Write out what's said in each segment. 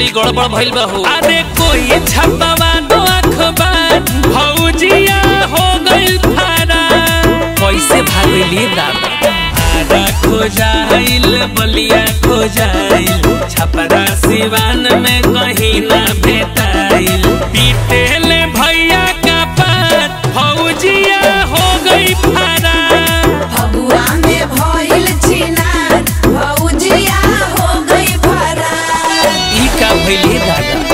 बड़ी गड़बड़ भइल बा हो अरे कोई छपवा दो अखबार भौजिया हो गइल फारा कैसे भागली दादा आरा खो जाइल बलिया खो जाइल छपरा सिवान में कहीं ना भेटाइल पीटेले भैया का पात भौजिया हो गई फारा फगुआ में भइल छिनार भौजिया हो गई फरार ई का भइली दादा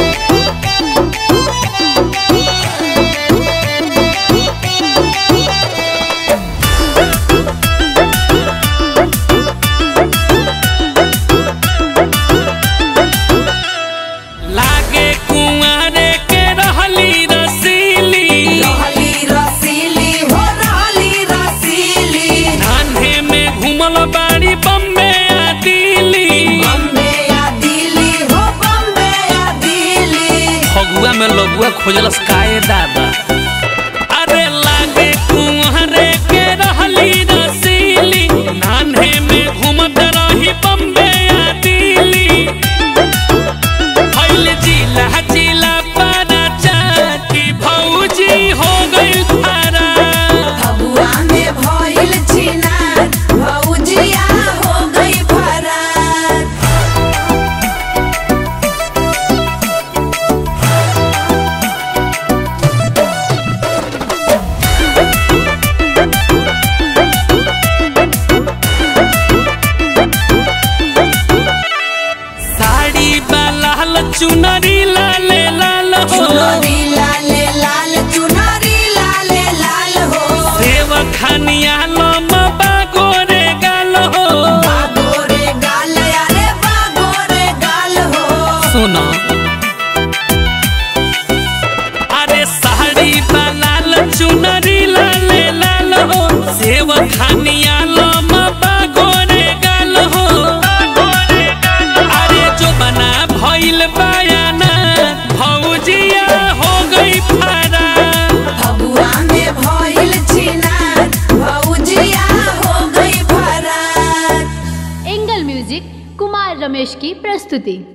लागे कुंवारे के रहली रसीली रहली रसीली हो रहली रसीली नान्हे में घूमल बाड़ी बम्बे आ दिल्ली बम्बे या दिल्ली हो बम्बे या दिल्ली फगुआ में लଗୁआ खोजलस काए दादा अरे लागे कुंवरे के रहली रसीली नान्हे में घूमत रही बम्बे आ दिल्ली फैल जिला जिला पारा चाकी भौजी हो गई फारा फगुआ में भइल छिनार भौजिया हो गई फरार साड़ी बा लाल चुनरी लाले लाल हो चुनरी लाले लाल चुनरी लाले लाल हो सेव खानिया लम बागोरे गाल हो बागोरे गाल अरे बागोरे गाल हो सुनो अरे साड़ी बा लाल चुनरी लाले लाल हो सेव खानिया लम बागोरे गाल हो अरे जो बना भइल बयाना भौजिया हो गई फारा फगुआ में भइल छिनार भौजिया हो गई फरार एंगल म्यूजिक कुमार रमेश की प्रस्तुति